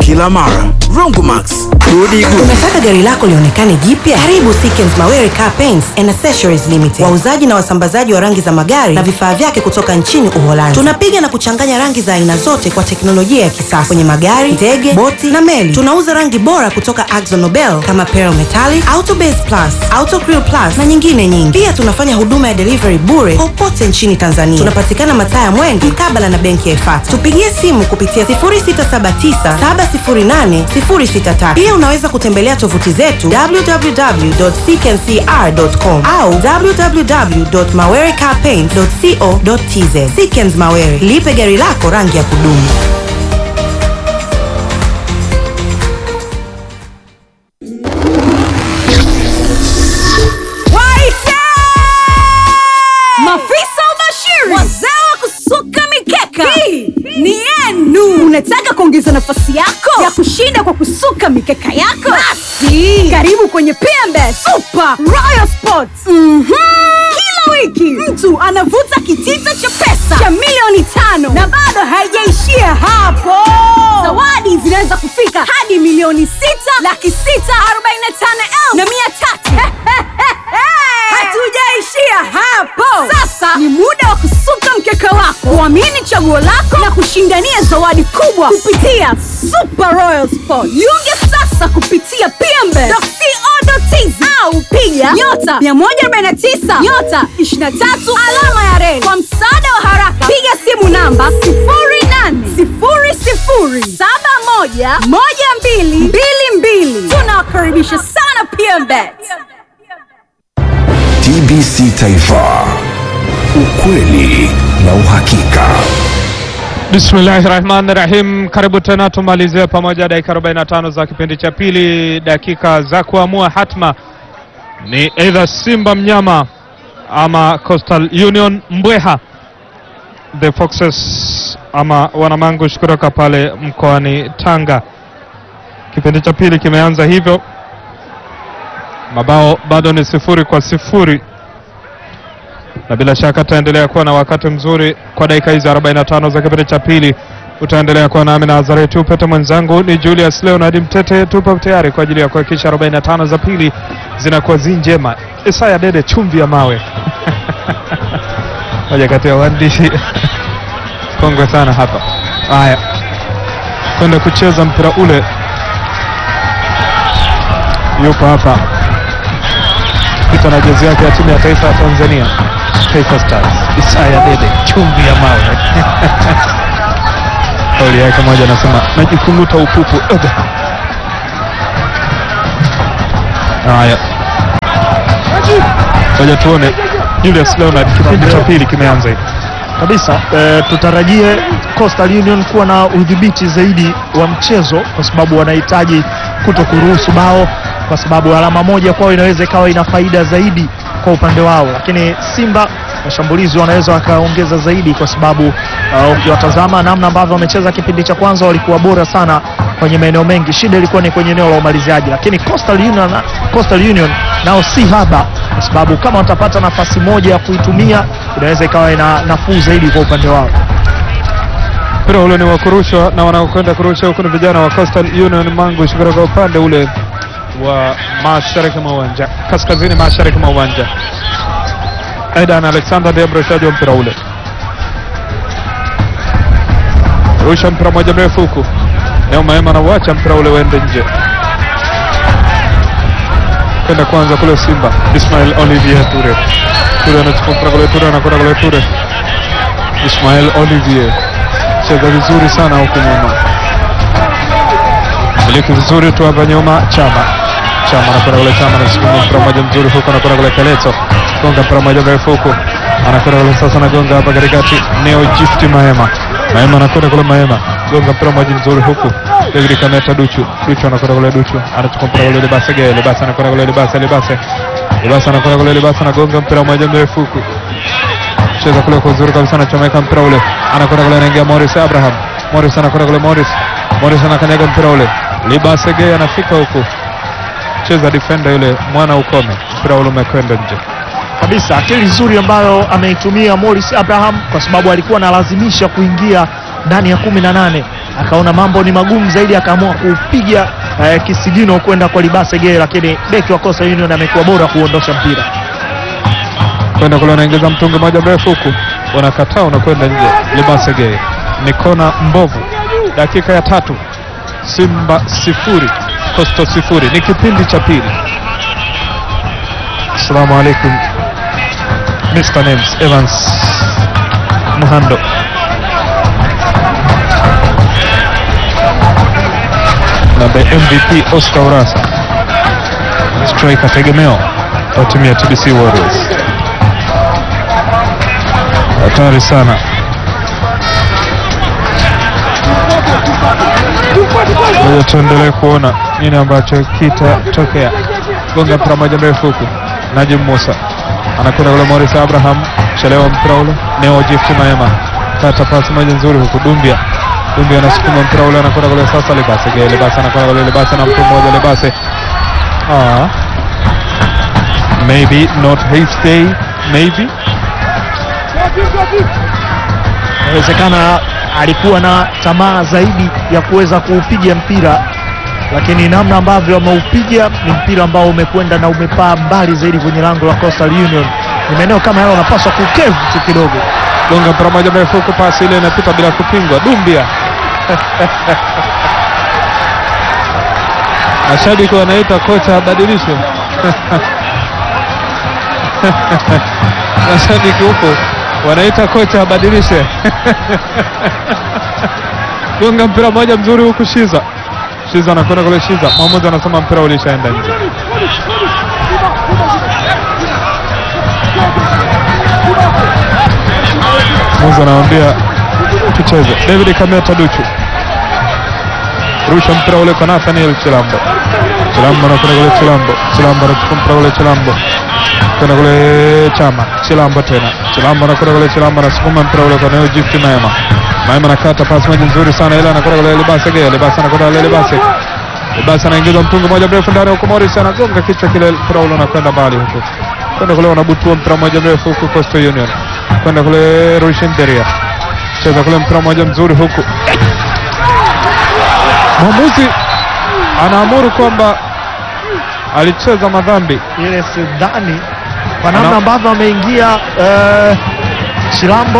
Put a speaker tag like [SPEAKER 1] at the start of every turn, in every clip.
[SPEAKER 1] kila mara. Rongomax, gudi gudi.
[SPEAKER 2] Unataka gari lako lionekane jipya? Karibu Sikens Mawere Car Paints and Accessories Limited, wauzaji na wasambazaji wa rangi za magari na vifaa vyake kutoka nchini Uholanzi. Tunapiga na kuchanganya rangi za aina zote kwa teknolojia ya kisasa kwenye magari, ndege, boti na meli. Tunauza rangi bora kutoka Akzo Nobel kama Pearl Metallic, Auto Base Plus, Auto Crew Plus na nyingine nyingi. Pia tunafanya huduma ya delivery bure popote nchini Tanzania. Tunapatikana mataa ya Mwenge mkabala na benki ya Ifata. Tupigie simu kupitia 0679708063. Pia unaweza kutembelea tovuti zetu www.ckncr.com au www.mawerecarpaint.co.tz. Sikens Mawere, lipe gari lako rangi ya kudumu.
[SPEAKER 3] Waite! Mafisa ubashiri, wazee wa kusuka mikeka, hii ni yenu. Unataka kuongeza nafasi yako ya kushinda kwa kusuka mikeka yako? Basi karibu kwenye PMB Super Royal Sports. Mhm. Kila wiki mtu anavuta kitita cha pesa cha milioni tano na bado haijaishia hapo. Zawadi zinaweza kufika hadi milioni sita laki sita arobaini na tano elfu na mia tatu. Hatujaishia hapo. Sasa ni muda wa kusuka mkeka wako, kuamini chaguo lako na kushindania zawadi kubwa kupitia Super Royal Sport. Jiunge sasa kupitia pmbe.co.tz au piga nyota 149 nyota 23 alama ya reli. Kwa msaada wa haraka, piga simu namba 0800711222. Tunawakaribisha sana PMBet.
[SPEAKER 4] TBC Taifa, ukweli na uhakika.
[SPEAKER 5] Bismillahi rahmani rahim. Karibu tena tumalizie pamoja dakika 45 za kipindi cha pili, dakika za kuamua hatma ni either Simba mnyama ama Coastal Union mbweha, the Foxes ama wanamangush kutoka pale mkoani Tanga. Kipindi cha pili kimeanza hivyo, mabao bado ni sifuri kwa sifuri na bila shaka tutaendelea kuwa na wakati mzuri kwa dakika hizi 45 za kipindi cha pili. Utaendelea kuwa nami na Azareti Upete, mwenzangu ni Julius Leonard Mtete. Tupo tayari kwa ajili ya kuhakikisha 45 za pili zinakuwa zi njema. Isaya Dede, chumvi ya mawe moja kati ya waandishi kongwe sana hapa. Haya, kwenda kucheza mpira ule, yupo hapa pita na jezi yake ya timu ya taifa ya Tanzania Taifa Stars, Isaya Dede, chumvi ya mawe kauli yake moja anasema najikung'uta upupu. Oga. Haya, ngoja tuone Julius Leonard, kipindi cha pili kimeanza hivi.
[SPEAKER 6] kabisa e, tutarajie Coastal Union kuwa na udhibiti zaidi wa mchezo kwa sababu wanahitaji kuto kuruhusu bao, kwa sababu alama moja kwao inaweza ikawa ina faida zaidi kwa upande wao, lakini Simba washambulizi wanaweza wakaongeza zaidi, kwa sababu uh, ukiwatazama namna ambavyo wamecheza kipindi cha kwanza walikuwa bora sana kwenye maeneo mengi. Shida ilikuwa ni kwenye eneo la umaliziaji, lakini Coastal Union, Coastal Union nao si haba, kwa sababu kama watapata nafasi moja ya kuitumia inaweza ikawa ina nafuu zaidi kwa upande wao.
[SPEAKER 5] Mpira ule ni wa kurushwa na wanaokwenda kurusha huku ni vijana wa Coastal Union Mangush kutoka upande ule wa mashariki mwa uwanja, kaskazini mashariki mwa uwanja. Aidan Alexander ndiye mrushaji wa mpira ule, rusha mpira moja mrefu huku Neo Maema anauacha mpira ule uende nje, kwenda kwanza kule Simba. Ismail Olivier Ture, Ture anachukua mpira kule, Ture anakwenda kule, Ture Ismail Olivier cheza vizuri sana huku nyuma, miliki vizuri tu hapa nyuma. Chama Chama anakwenda kule, Chama anasukuma mpira mmoja mzuri huku, anakwenda kule Keleto, gonga mpira mmoja mrefu huku, anakwenda kule sasa, anagonga hapa katikati, Neo Gift Mahema, Mahema anakwenda kule, Mahema gonga mpira mmoja mzuri huku, David Kameta Duchu, Duchu anakwenda kule, Duchu anachukua mpira kule, Lebase Geye, Lebase anakwenda kule, Lebase, Lebase, Lebase anakwenda kule, Lebase anagonga mpira mmoja mrefu huku cheza kule kwa uzuri kabisa, anachomeka mpira ule, anakwenda kule, anaingia Morris Abraham, Morris anakwenda kule, Morris, Morris anakanyaga mpira ule, Libase Geye anafika huku, cheza defender yule mwana ukome, mpira ule umekwenda nje.
[SPEAKER 6] kabisa akili nzuri ambayo ameitumia Morris Abraham kwa sababu alikuwa analazimisha kuingia ndani ya kumi na nane akaona mambo ni magumu zaidi, akaamua kupiga eh, kisigino kwenda kwa Libase Gay, lakini beki wa Coastal Union amekuwa bora kuondosha mpira.
[SPEAKER 5] kwenda kule, anaingiza mtungi moja mrefu huku, unakataa unakwenda nje. Libasege ni kona mbovu. Dakika ya tatu, Simba sifuri Coastal sifuri, ni kipindi cha pili. Assalamu alaikum Mr. Names Evans Muhando na the MVP Oscar Urasa striker tegemeo wa timu ya TBC Warriors. Hatari sana. Ngoja tuendelee kuona nini ambacho kitatokea. Gonga mpira moja mrefu huku, Najim Musa anakwenda kule, Morris Abraham chelewa mpira ule, Neo Gift Maema kata pasi moja nzuri huku, Dumbia Dumbia anasukuma mpira ule, anakwenda kule sasa, Libase Gay, Libase anakwenda kule, Libase na mtu mmoja, Libase ah, maybe not his day, maybe
[SPEAKER 6] Inawezekana alikuwa na tamaa zaidi ya kuweza kuupiga mpira, lakini namna ambavyo ameupiga ni mpira ambao umekwenda na umepaa mbali zaidi kwenye lango la Coastal Union. Ni maeneo kama yale wanapaswa kukevu tu kidogo.
[SPEAKER 5] gonga mpira moja mrefu huku, pasi ile inapita bila kupingwa. Dumbia mashabiki wanaita kocha abadilishwe. mashabiki huko wanaita kocha abadilishe. gonga mpira moja mzuri huku, Shiza Shiza anakwenda kule, Shiza mwamuzi anasema mpira ulishaenda nje. Mwamuzi anamwambia tucheze. David Kameta Duchu rusha mpira ule kwa Nathaniel Chilambo. Chilambo anakwenda kule, Chilambo Chilambo anachukua mpira ule, Chilambo kwenda kule, Chama Chilambo tena, Chilambo anakwenda kule, Chilambo anasukuma mpira ule kwa Neo Gift Maema. Maema anakata pasi moja nzuri sana, ile anakwenda kule Libase Gea, Libase anakwenda kule Libase Libase anaingiza mtungi moja mrefu ndani huko, Morris anagonga kichwa kile, mpira ule unakwenda mbali huko, kwenda kule wanabutua mpira moja mrefu huku Coastal Union, kwenda kule Rushin Deria cheza kule mpira mmoja mzuri huku, mwamuzi anaamuru kwamba alicheza madhambi.
[SPEAKER 6] Ile sidhani kwa namna
[SPEAKER 5] Ana-
[SPEAKER 6] ambavyo ameingia eh, Chilambo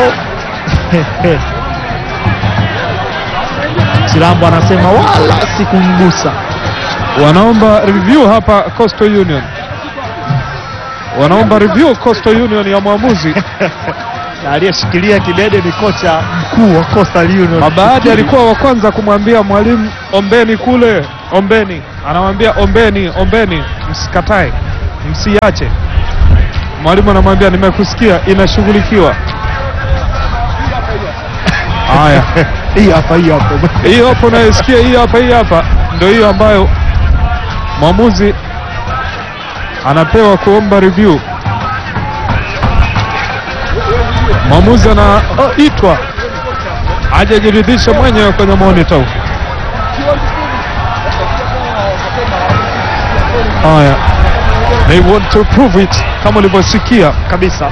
[SPEAKER 6] Chilambo anasema wala sikumgusa.
[SPEAKER 5] Wanaomba review hapa Coastal Union, wanaomba review Coastal Union ya mwamuzi.
[SPEAKER 6] Na aliyeshikilia kidede ni kocha mkuu wa Coastal Union.
[SPEAKER 5] Mabaadi alikuwa wa kwanza kumwambia mwalimu, ombeni kule, ombeni. Anamwambia ombeni, ombeni, msikatae, msiache. Mwalimu anamwambia nimekusikia, inashughulikiwa. Haya,
[SPEAKER 6] hii hapa hii hapo.
[SPEAKER 5] hii hapo unayosikia, hii hapa, hii hapa ndio hiyo ambayo mwamuzi anapewa kuomba review. Mwamuzi anaitwa ajajiridhisha mwenyewe kwenye monitor huko. Haya, they want to prove it, kama ulivyosikia
[SPEAKER 6] kabisa.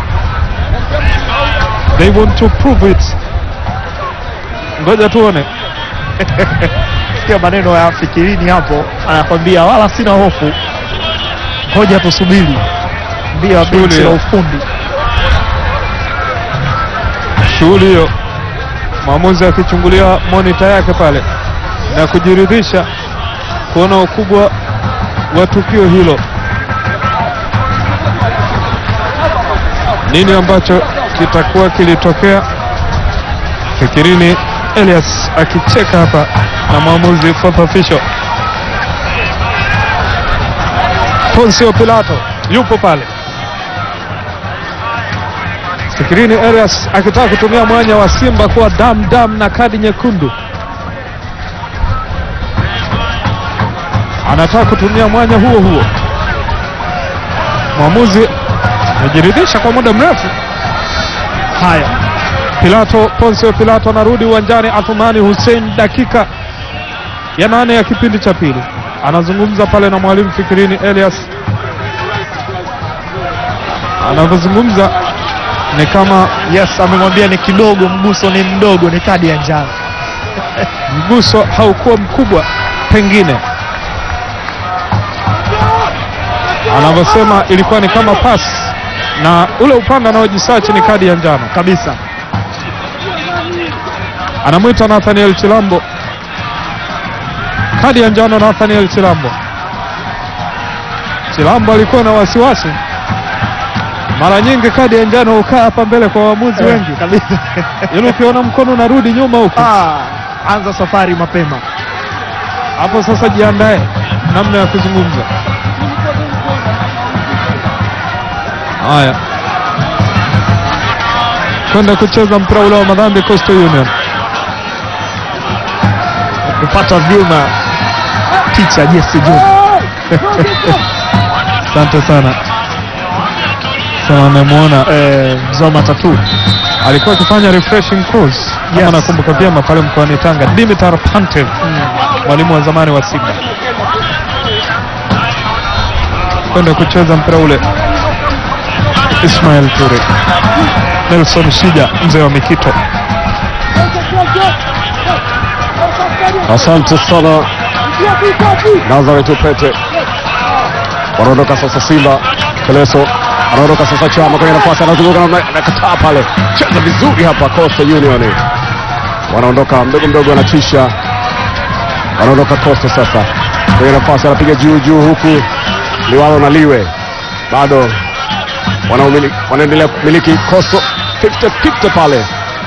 [SPEAKER 5] they want to prove it. Ngoja tuone.
[SPEAKER 6] Sikia maneno ya Fikirini hapo, anakwambia wala sina hofu, ngoja tusubiri. Mbia
[SPEAKER 5] Shughuli
[SPEAKER 6] benchi la
[SPEAKER 5] ya-
[SPEAKER 6] ufundi.
[SPEAKER 5] shughuli hiyo, mwamuzi akichungulia monita yake pale na kujiridhisha kuona ukubwa wa tukio hilo, nini ambacho kitakuwa kilitokea. Fikirini Elias akicheka hapa na mwamuzi fourth official Poncio Pilato yupo pale. Fikirini Elias akitaka kutumia mwanya wa Simba kuwa dam dam na kadi nyekundu, anataka kutumia mwanya huo huo. Mwamuzi amejiridhisha kwa muda mrefu.
[SPEAKER 6] Haya,
[SPEAKER 5] Pilato, Poncio Pilato anarudi uwanjani. Athumani Hussein, dakika ya nane ya kipindi cha pili, anazungumza pale na mwalimu Fikirini Elias. Anavyozungumza ni kama
[SPEAKER 6] yes, amemwambia ni kidogo, mguso ni mdogo, ni kadi ya njano.
[SPEAKER 5] mguso haukuwa mkubwa pengine anavyosema ilikuwa ni kama pasi na ule upande anaojisachi ni kadi ya njano
[SPEAKER 6] kabisa.
[SPEAKER 5] anamwita Nathaniel Chilambo kadi ya njano Nathaniel Chilambo Chilambo alikuwa na wasiwasi mara nyingi kadi ya njano hukaa hapa mbele kwa waamuzi wengi
[SPEAKER 6] kabisa.
[SPEAKER 5] ili ukiona mkono unarudi nyuma huku
[SPEAKER 6] Ah, anza safari mapema.
[SPEAKER 5] hapo sasa jiandae namna ya kuzungumza haya kwenda kucheza mpira ule wa madhambi Coastal Union
[SPEAKER 6] Kupata vyuma picha Jesse Juma.
[SPEAKER 5] asante sana sema amemwona
[SPEAKER 6] Eh, Zoma Tatu.
[SPEAKER 5] alikuwa akifanya refreshing course kama
[SPEAKER 6] Yes.
[SPEAKER 5] nakumbuka vyema pale mkoani Tanga Dimitar Pantev mwalimu wa zamani wa Simba kwenda kucheza mpira ule Ismail Ture Nelson Shija mzee wa Mikito
[SPEAKER 7] Asante sana Nazareth Upete, wanaondoka sasa Simba. Keleso anaondoka sasa, Chama kwenye nafasi, anazunguka na anakataa pale, cheza vizuri hapa. Coastal Union wanaondoka mdogo mdogo, anatisha, wanaondoka Coastal sasa kwenye nafasi, anapiga juu juu, huku Liwalo na Liwe bado wanaumiliki- wanaendelea kumiliki Coastal 50-50 pale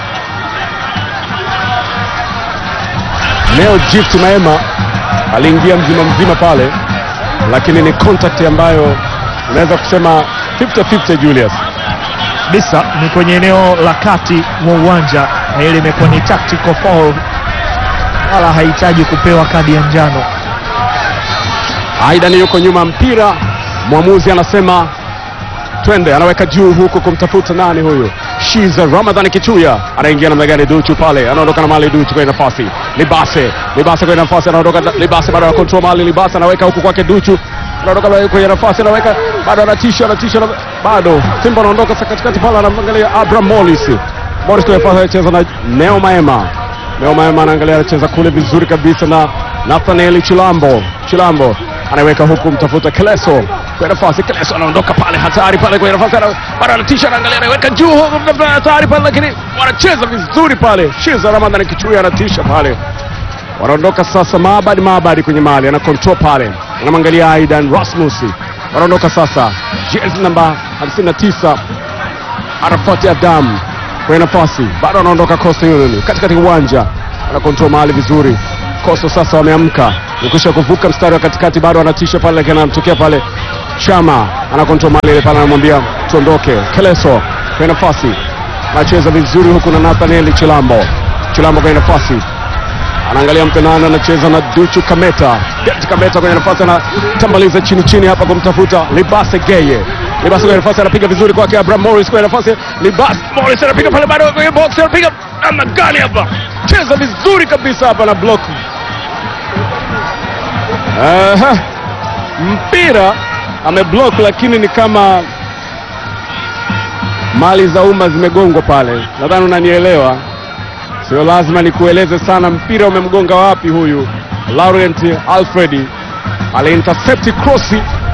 [SPEAKER 7] Leo Gift Maema aliingia mzima mzima pale, lakini ni contact ambayo unaweza kusema 50-50 Julius.
[SPEAKER 6] Bisa ni kwenye eneo la kati mwa uwanja na ile imekuwa ni tactical foul, wala hahitaji kupewa kadi ya njano.
[SPEAKER 7] Aidan yuko nyuma mpira, mwamuzi anasema twende, anaweka juu huku kumtafuta nani huyu, Shiza Ramadhani Kichuya anaingia namna gani? Duchu pale anaondoka na mali, Duchu kwenye nafasi, Libase Libase kwenye nafasi, anaondoka na- Libase bado anakontrol mali, Libase anaweka huku kwake Duchu anaondoka na- kwenye nafasi, anaweka bado, anatisha anatisha, na- bado Simba anaondoka sasa katikati pale, anamwangalia Abraham Morris, Morris kwenye nafasi anacheza na Neo Maema, Neo Maema anaangalia, anacheza kule vizuri kabisa na Nathaniel Chilambo, Chilambo anaweka huku mtafuta Keleso kwenye nafasi. Keleso anaondoka pale, hatari pale kwenye nafasi, ana- bado anatisha, anaangalia, anaweka juu huku, mtafuta hatari pale, lakini wanacheza vizuri pale. Shiza Ramadhani Kichuya anatisha pale, wanaondoka sasa. Maabadi Maabadi kwenye mali ana control pale, anamwangalia Aidan Rasmus, wanaondoka sasa. Jezi namba 59 Arafat Adam kwenye nafasi, bado anaondoka Coastal Union katikati ya uwanja, ana control mahali vizuri. Coastal sasa wameamka, ukisha kuvuka mstari wa katikati, bado anatisha pale, lakini anamtokea pale Chama, ana control mahali ile pale, anamwambia tuondoke. Keleso kwenye nafasi, anacheza vizuri huku na Nathaniel Chilambo, Chilambo kwenye nafasi anaangalia mpenana anacheza na Duchu Kameta. Depth Kameta kwenye nafasi anatambaliza chini chini hapa kumtafuta Libase Geye. Libase kwenye nafasi anapiga vizuri kwake Abraham Morris kwenye nafasi. Libase Morris anapiga pale bado kwenye box anapiga namna gani hapa? Cheza vizuri kabisa hapa na block. Aha. Mpira ameblock lakini ni kama mali za umma zimegongwa pale. Nadhani unanielewa. Sio lazima nikueleze sana mpira umemgonga wapi huyu Laurent Alfredi aliintercept cross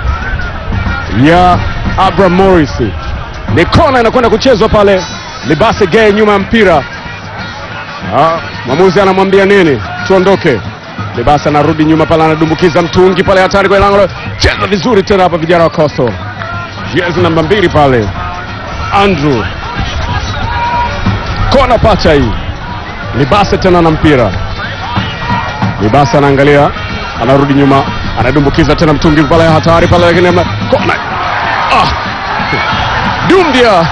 [SPEAKER 7] ya Abraham Morris. Ni kona inakwenda kuchezwa pale, Libase Gay nyuma ya mpira. Ah, mwamuzi anamwambia nini? Tuondoke. Libase anarudi nyuma pale, anadumbukiza mtungi pale, hatari kwa lango. Cheza vizuri tena hapa vijana wa Coastal. Jezi namba mbili pale, Andrew. Kona pacha hii Libase tena na mpira. Libase anaangalia, anarudi nyuma, anadumbukiza tena mtungi pale, hatari pale, lakini ama- kona. Ah! Dumbia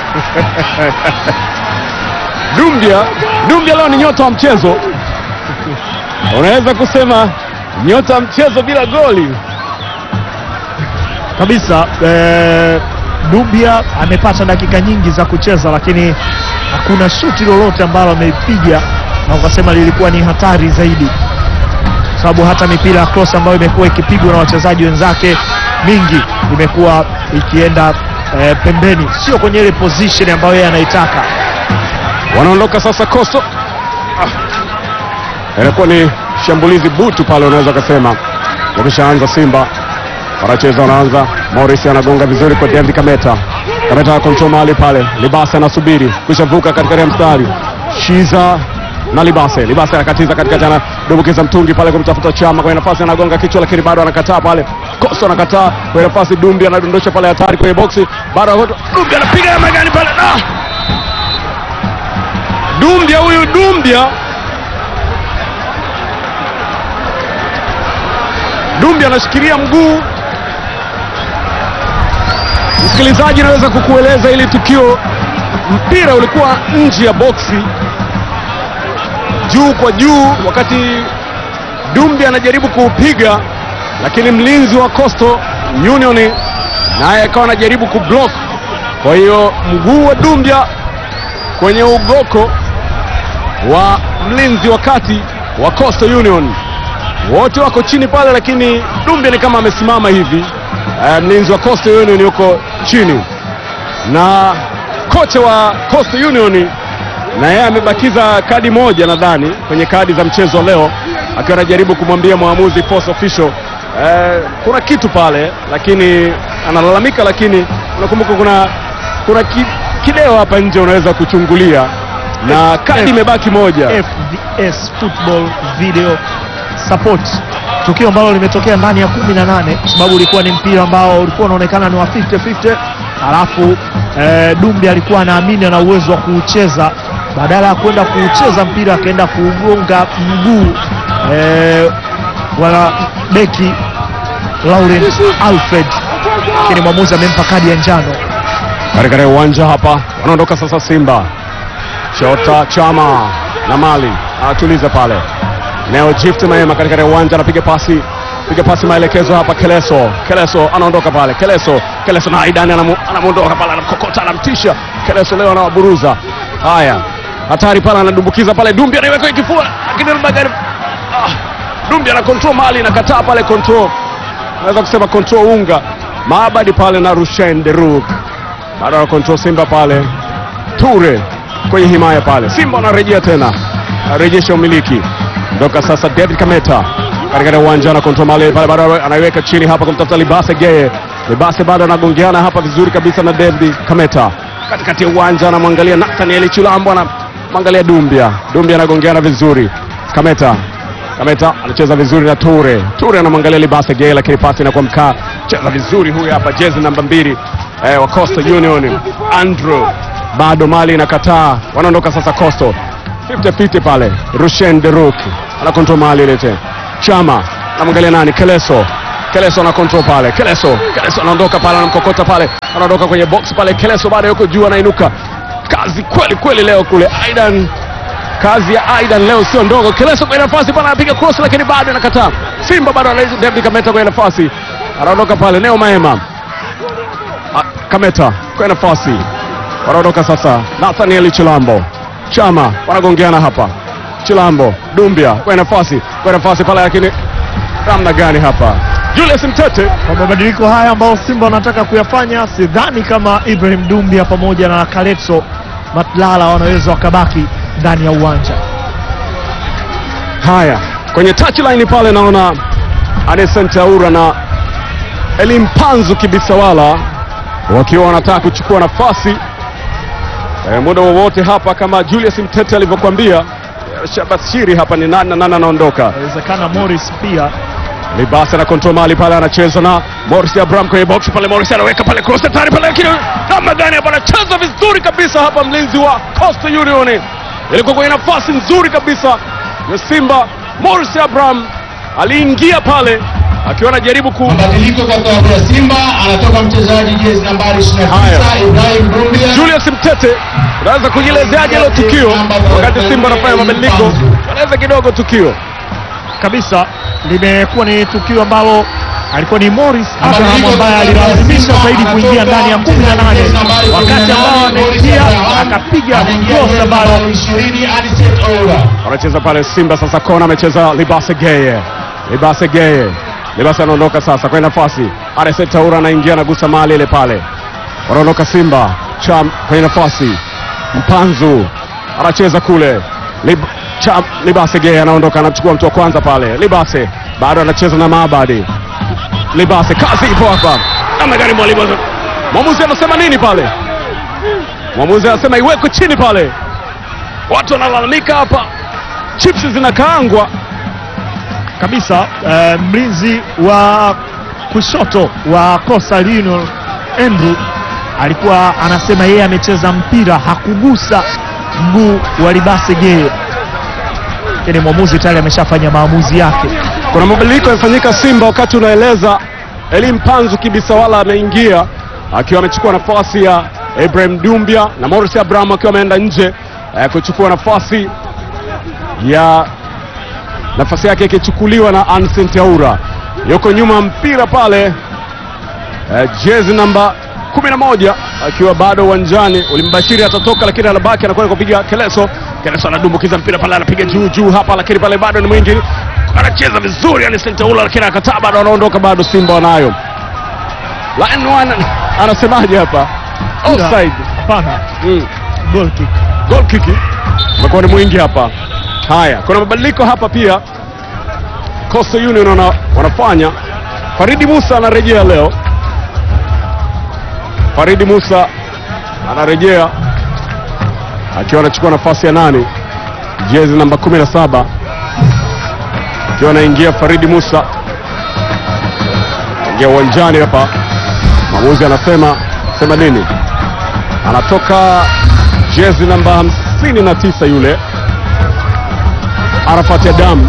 [SPEAKER 7] Dumbia Dumbia leo ni nyota wa mchezo, unaweza kusema nyota wa mchezo bila goli.
[SPEAKER 6] kabisa eh, Dubia amepata dakika nyingi za kucheza, lakini hakuna shuti lolote ambalo ameipiga na ukasema lilikuwa ni hatari zaidi, kwa sababu hata mipira ya cross ambayo imekuwa ikipigwa na wachezaji wenzake mingi imekuwa ikienda eh, pembeni, sio kwenye ile position ambayo yeye anaitaka.
[SPEAKER 7] Wanaondoka sasa Coastal. Ah. inakuwa ni shambulizi butu pale, unaweza ukasema wameshaanza Simba wanacheza, wanaanza. Morris anagonga vizuri kwa David Kameta. Kameta kontrol mahali pale, Libase anasubiri kushavuka katikati ya mstari, Shiza na Libase. Libase anakatiza katikati, anadumbukiza mtungi pale kumtafuta Chama kwenye nafasi, anagonga kichwa, lakini bado anakataa pale. Koso anakataa kwenye nafasi, Dumbi anadondosha pale hatari kwenye boksi, bado Dumbi anapiga ya magani pale ah! Dumbia huyu Dumbia Dumbi anashikilia mguu. Msikilizaji, naweza kukueleza ili tukio, mpira ulikuwa nje ya boksi, juu kwa juu, wakati Dumbi anajaribu kuupiga, lakini mlinzi wa Coastal Union naye akawa anajaribu kublock. Kwa hiyo mguu wa Dumbia kwenye ugoko wa mlinzi wa kati wa Coastal Union wote wako chini pale, lakini Dumbe ni kama amesimama hivi. Uh, mlinzi wa Coastal Union yuko chini na kocha wa Coastal Union na yeye amebakiza kadi moja nadhani kwenye kadi za mchezo leo, akiwa anajaribu kumwambia mwamuzi force official uh, kuna kitu pale, lakini analalamika, lakini unakumbuka kuna kuna ki, kideo hapa nje unaweza kuchungulia na kadi imebaki moja.
[SPEAKER 6] FVS Football Video Support, tukio ambalo limetokea ndani ya kumi na nane kwa sababu ulikuwa ni mpira ambao ulikuwa unaonekana ni wa 50-50, alafu eh, Dumbi alikuwa anaamini ana uwezo wa kuucheza, badala ya kwenda kuucheza mpira akaenda kuugonga mguu eh, wala beki Laurent Alfred, lakini mwamuzi amempa kadi ya njano.
[SPEAKER 7] katika uwanja hapa wanaondoka sasa Simba. Chota Chama na Mali anatuliza pale. Neo Gift Maema katika uwanja anapiga pasi piga pasi maelekezo hapa. Keleso Keleso anaondoka pale. Keleso Keleso na Aidan anamu- anamuondoka pale, anamkokota, anamtisha. Keleso leo anawaburuza. Haya, hatari pale, anadumbukiza pale. Dumbi anaiweka kwenye kifua, lakini Magari ah, Dumbi ana control Mali, inakataa pale control, naweza kusema control unga Maabadi pale na Rushen Deruk bado ana control Simba pale. Ture kwenye himaya pale, Simba anarejea tena, anarejesha umiliki ndoka sasa. David Kameta katika uwanja na control Mali pale, bado anaiweka chini hapa kumtafuta Libase Geye. Libase bado anagongeana hapa vizuri kabisa na David Kameta katikati ya uwanja, anamwangalia Nathaniel Chulambo, anamwangalia Dumbia. Dumbia anagongeana vizuri, Kameta Kameta anacheza vizuri na Ture. Ture anamwangalia Libase Gay, lakini pasi inakuwa mkaa. Cheza vizuri huyu hapa, jezi namba mbili eh, wa Coastal Union Andrew. Bado Mali inakataa, wanaondoka sasa Coastal 50-50 pale. Rushen Deruk ana control Mali ile tena. Chama anamwangalia nani? Keleso. Keleso ana control pale. Keleso, Keleso anaondoka pale, anamkokota pale, anaondoka kwenye box pale. Keleso bado yuko juu, anainuka. Kazi kweli kweli leo kule Aidan kazi ya Aidan leo sio ndogo. Keleso kwenye nafasi pale anapiga cross lakini bado anakataa. Simba bado anaiza David Kameta kwenye nafasi. Anaondoka pale Neo Maema. Ah, Kameta kwenye nafasi. Wanaondoka sasa Nathaniel Chilambo. Chama wanagongeana hapa. Chilambo, Dumbia kwenye nafasi, kwenye nafasi pale lakini namna gani hapa? Julius Mtete
[SPEAKER 6] Kwa mabadiliko haya ambayo Simba wanataka kuyafanya, sidhani kama Ibrahim Dumbia pamoja na Kaletso Matlala wanaweza wakabaki ndani ya uwanja.
[SPEAKER 7] Haya, kwenye touchline pale naona Anesente Aura na Elimpanzu Kibisawala wakiwa wanataka kuchukua nafasi e, muda wowote hapa, kama Julius Mtete alivyokuambia. e, Shabashiri hapa ni nani na nani anaondoka.
[SPEAKER 6] Inawezekana Morris pia
[SPEAKER 7] Libasa na control mali pale, anacheza na Morris Abraham kwenye box pale. Morris anaweka pale cross hatari pale, lakini namna gani hapa, anacheza vizuri kabisa hapa, mlinzi wa Coastal Union ilikuwa kwenye nafasi nzuri kabisa ya Simba. Morris Abraham aliingia pale akiwa anajaribu ku
[SPEAKER 8] Mabadiliko kwa klabu ya Simba, anatoka mchezaji jezi nambari 29
[SPEAKER 7] Haya.
[SPEAKER 8] Ibrahim Dumbia.
[SPEAKER 7] Julius Mtete, unaweza kujielezeaje hilo tukio wakati Simba anafanya mabadiliko? Anaweza kidogo tukio
[SPEAKER 6] kabisa limekuwa ni tukio ambalo alikuwa ni Morris Abraham ambaye alilazimisha zaidi kuingia ndani ya 18 wakati ambao anaingia akapiga cross ambayo
[SPEAKER 8] 20 Anicet Oura.
[SPEAKER 7] wanacheza pale Simba sasa, kona amecheza Libase Geye, Libase Geye, Libase anaondoka sasa kwenye nafasi, Arsene Taura anaingia anagusa mali ile pale, wanaondoka Simba Cham kwenye nafasi, Mpanzu anacheza kule Lib cha Libase Gay anaondoka, anachukua mtu wa kwanza pale. Libase bado anacheza na Maabadi. Libase, kazi ipo hapa, namna gani mwalimu? Mwamuzi anasema nini pale? Mwamuzi anasema iwekwe chini pale. Watu wanalalamika hapa, chips zinakaangwa
[SPEAKER 6] kabisa. eh, mlinzi wa kushoto wa Coastal Union Andrew alikuwa anasema yeye amecheza mpira hakugusa mguu wa Libase Geye, lakini mwamuzi tayari ameshafanya maamuzi yake.
[SPEAKER 7] Kuna mabadiliko yamefanyika Simba wakati unaeleza. Elim Panzu Kibisawala ameingia akiwa amechukua nafasi ya Ibrahim Dumbia na Morris Abraham akiwa ameenda nje eh, kuchukua nafasi ya nafasi yake ikichukuliwa na Ancent Aura. Yuko nyuma mpira pale eh, jezi namba 11 akiwa bado uwanjani. Ulimbashiri atatoka, lakini anabaki anakwenda kupiga Keleso. Keleso anadumbukiza mpira pale, anapiga juu juu hapa, lakini pale bado ni mwingi, anacheza vizuri Ancent Aura, lakini akataa, bado anaondoka, bado Simba wanayo line one. Anasemaje hapa? Offside.
[SPEAKER 6] Hapana,
[SPEAKER 7] Mm.
[SPEAKER 6] goal kick.
[SPEAKER 7] Goal kick umekuwa ni mwingi hapa. Haya, kuna mabadiliko hapa pia Coastal Union wana, wanafanya. Faridi Musa anarejea leo. Faridi Musa anarejea akiwa anachukua nafasi ya nane, jezi namba 17 akiwa anaingia Faridi Musa ingia uwanjani hapa. Mwamuzi anasema sema nini? Anatoka jezi namba 59 yule Arafat Adam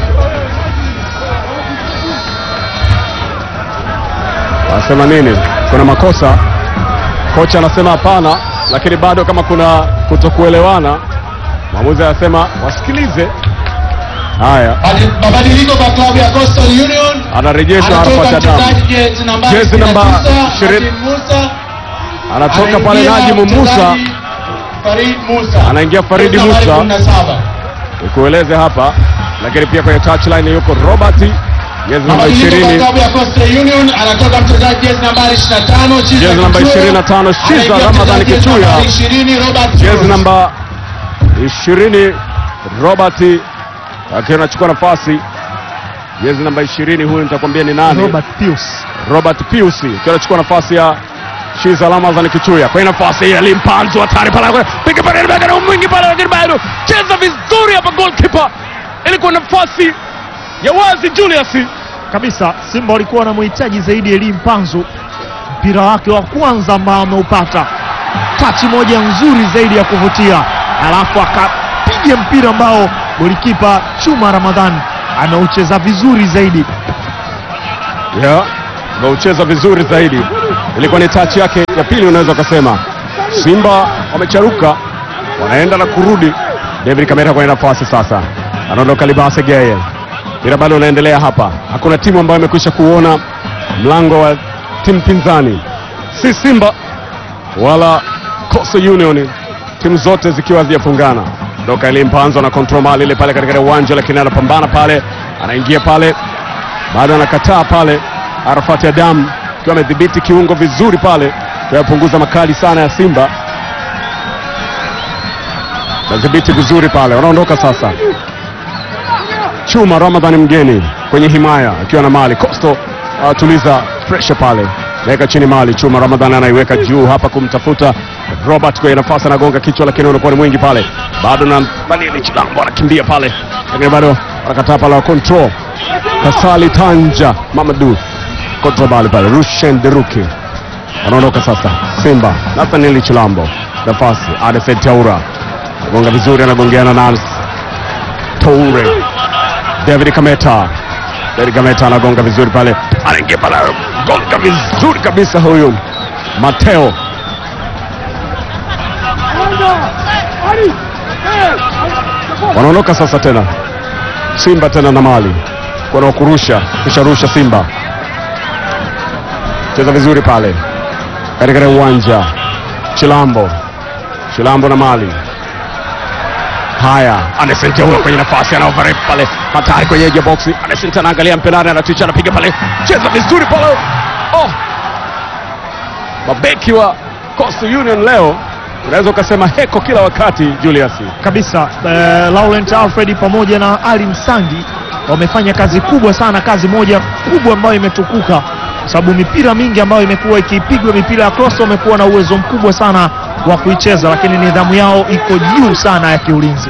[SPEAKER 7] anasema nini? Kuna makosa. Kocha anasema hapana, lakini bado kama kuna kutokuelewana, mwamuzi anasema wasikilize. Haya,
[SPEAKER 8] Badi- Mabadiliko kwa klabu ya Coastal Union.
[SPEAKER 7] anarejeshwa
[SPEAKER 8] Anatoka
[SPEAKER 7] Arafat Adam,
[SPEAKER 8] mchezaji jezi nambari
[SPEAKER 7] Jezi namba
[SPEAKER 8] 29,
[SPEAKER 7] 20.
[SPEAKER 8] Najim Musa.
[SPEAKER 7] anatoka pale
[SPEAKER 8] Anaingia
[SPEAKER 7] Najimu Musa,
[SPEAKER 8] mchezaji Farid Musa.
[SPEAKER 7] Anaingia Faridi
[SPEAKER 8] Jezi nambari
[SPEAKER 7] Musa.
[SPEAKER 8] 17.
[SPEAKER 7] nikueleze hapa, lakini pia kwenye touchline yuko Robert, jezi namba
[SPEAKER 8] Mabadiliko kwa
[SPEAKER 7] 20
[SPEAKER 8] klabu ya Coastal Union anatoka mchezaji jezi nambari 25 Chiza
[SPEAKER 7] Jezi namba
[SPEAKER 8] Kichuya.
[SPEAKER 7] 25 Shiza
[SPEAKER 8] Anaingia
[SPEAKER 7] Ramadhani
[SPEAKER 8] mchezaji jezi
[SPEAKER 7] Kichuya.
[SPEAKER 8] nambari 20 Robert
[SPEAKER 7] jezi
[SPEAKER 8] Cruz.
[SPEAKER 7] namba 20 Robert akiwa anachukua nafasi jezi namba 20 huyu nitakwambia ni nani
[SPEAKER 6] Robert Pius
[SPEAKER 7] Robert Pius akiwa anachukua nafasi ya Shiza Ramadhani Kichuya kwenye nafasi ya Limpanzo hatari pale piga pale mbele na mwingi pale lakini bado cheza vizuri hapa goalkeeper ilikuwa nafasi ya wazi Julius
[SPEAKER 6] kabisa. Simba walikuwa wanamhitaji zaidi Elie Mpanzu, mpira wake wa kwanza ambao ameupata, tachi moja nzuri zaidi ya kuvutia, alafu akapiga mpira ambao golikipa Chuma Ramadhani anaucheza vizuri zaidi.
[SPEAKER 7] yeah, wameucheza vizuri zaidi. Ilikuwa ni tachi yake ya pili, unaweza ukasema. Simba wamecharuka, wanaenda na kurudi. David Kamera kwenye nafasi sasa, anaondoka Libase Geye, mpira bado unaendelea hapa. Hakuna timu ambayo imekwisha kuona mlango wa timu pinzani, si Simba wala Coastal Union, timu zote zikiwa hazijafungana. Ndoka Elie Mpanzo na control mali ile pale katika uwanja, lakini anapambana pale, anaingia pale bado anakataa pale. Arafati Adam akiwa amedhibiti kiungo vizuri pale, kuyapunguza makali sana ya Simba, nadhibiti vizuri pale, wanaondoka sasa. Chuma Ramadhani mgeni kwenye himaya akiwa na mali Costo anatuliza pressure pale, naweka chini mali. Chuma Ramadhani anaiweka juu hapa kumtafuta Robert kwenye nafasi, anagonga kichwa, lakini unakuwa ni mwingi pale, bado na Daniel Chilambo anakimbia pale, lakini bado anakataa pale wa control Kasali Tanja Mamadu control bali pale, Rushen Deruki anaondoka sasa. Simba Nathaniel Chilambo nafasi, Adefed Taura anagonga vizuri, anagongeana na Toure David Kameta. David Kameta anagonga vizuri pale, anaingia pale, gonga vizuri kabisa huyu Mateo. Wanaondoka sasa tena Simba tena na mali kwa kurusha kusharusha Simba cheza vizuri pale katika uwanja Chilambo Chilambo na mali Haya, Anderson Teura kwenye nafasi anaoverep pale, hatari kwenye edge ya box. Anderson anaangalia mpelani, anatucha, anapiga pale, cheza vizuri pale. Oh, mabeki wa Coastal Union leo unaweza ukasema heko kila wakati Julius.
[SPEAKER 6] kabisa eh, Laurent Alfred pamoja na Ali Msangi wamefanya kazi kubwa sana, kazi moja kubwa ambayo imetukuka, kwa sababu mipira mingi ambayo imekuwa ikipigwa, mipira ya cross, wamekuwa na uwezo mkubwa sana wa kuicheza, lakini nidhamu yao iko juu sana ya kiulinzi.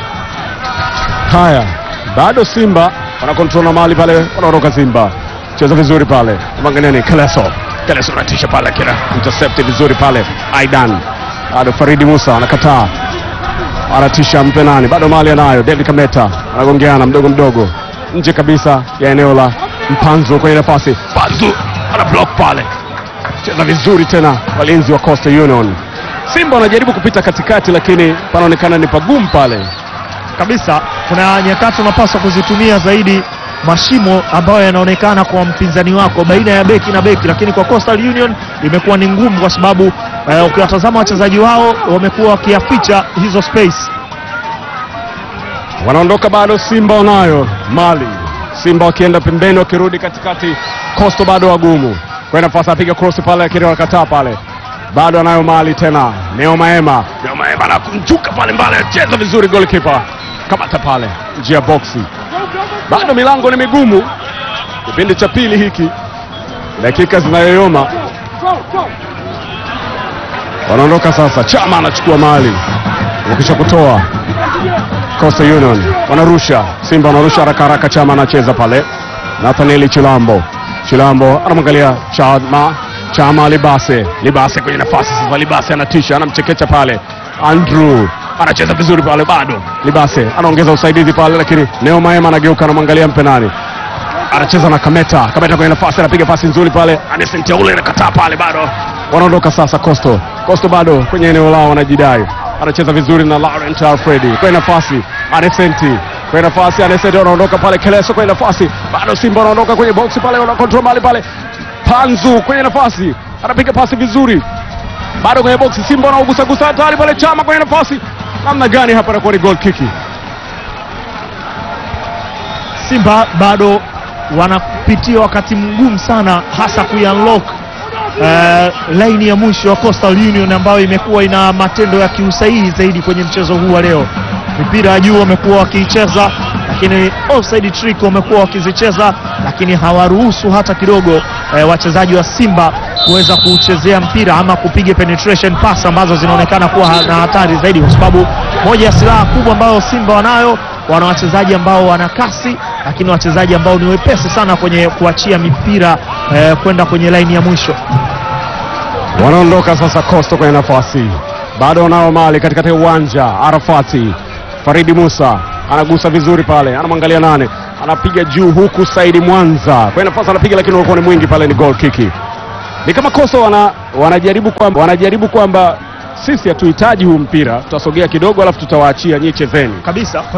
[SPEAKER 7] Haya, bado Simba wanakontrol na mali pale, wanaondoka Simba, cheza vizuri pale, mwanganiani Keleso, Keleso anatisha pale, kila intercept vizuri pale, Aidan bado Faridi Musa anakataa, anatisha mpe nani, bado mali anayo, David Kameta anagongeana mdogo mdogo nje kabisa ya eneo la Mpanzu kwenye nafasi, Panzu ana block pale, cheza vizuri tena, walinzi wa Coastal Union. Simba wanajaribu kupita katikati, lakini panaonekana ni pagumu pale.
[SPEAKER 6] kabisa kuna nyakati unapaswa kuzitumia zaidi mashimo ambayo yanaonekana kwa mpinzani wako baina ya beki na beki, lakini kwa Coastal Union imekuwa ni ngumu, kwa sababu eh, ukiwatazama wachezaji wao wamekuwa wakiyaficha hizo space.
[SPEAKER 7] wanaondoka bado, Simba wanayo mali. Simba wakienda pembeni, wakirudi katikati, Coastal bado wagumu kwa nafasi, apiga cross pale, lakini wanakataa pale, bado anayo mali tena. Neo Maema, Neo Maema anakunjuka pale mbele, cheza vizuri, goalkeeper kamata pale njia boksi, bado milango ni migumu. Kipindi cha pili hiki, dakika zinayoyoma, wanaondoka sasa. Chama anachukua mali, wakisha kutoa Coastal Union wanarusha, Simba wanarusha haraka haraka, Chama anacheza pale, Nathanieli Chilambo, Chilambo anamwangalia Chama, Chama Libase, Libase kwenye nafasi sasa, Libase anatisha, anamchekecha pale, Andrew anacheza vizuri pale, bado Libase anaongeza usaidizi pale, lakini Neo Maema anageuka, anamwangalia Mpenani anacheza na Kameta. Kameta kwenye nafasi anapiga pasi nzuri pale, Anesente ule anakataa pale, bado wanaondoka sasa. Coastal Coastal bado kwenye eneo lao wanajidai, anacheza vizuri na Laurent Alfredi kwenye nafasi, Anesenti kwenye nafasi, Anesenti wanaondoka pale, Keleso kwenye nafasi, bado Simba wanaondoka kwenye boksi pale, wana control mali pale, Panzu kwenye nafasi anapiga pasi vizuri, bado kwenye boksi, Simba wanaugusagusa hatari pale, Chama kwenye nafasi, namna gani hapa, anakuwa ni goal kiki.
[SPEAKER 6] Simba bado wanapitia wakati mgumu sana, hasa kuunlock uh, laini ya mwisho wa Coastal Union ambayo imekuwa ina matendo ya kiusahihi zaidi kwenye mchezo huu wa leo. Mipira ya juu wamekuwa wakiicheza, lakini offside trick wamekuwa wakizicheza, lakini hawaruhusu hata kidogo eh, wachezaji wa Simba kuweza kuchezea mpira ama kupiga penetration pass ambazo zinaonekana kuwa na hatari zaidi, kwa sababu moja ya silaha kubwa ambayo Simba wanayo wana wachezaji ambao wana kasi lakini wachezaji ambao ni wepesi sana kwenye kuachia mipira eh, kwenda kwenye laini ya mwisho.
[SPEAKER 7] Wanaondoka sasa Coastal kwenye nafasi, bado wanao mali katikati ya uwanja. Arafati Faridi Musa anagusa vizuri pale, anamwangalia nane, anapiga juu huku Saidi Mwanza kwenye nafasi anapiga, lakini ulikuwa ni mwingi pale, ni goal kiki. Ni kama Coastal wana, wanajaribu kwamba wanajaribu kwamba sisi hatuhitaji huu mpira, tutasogea kidogo, alafu tutawaachia nyie chezeni.
[SPEAKER 6] Kabisa.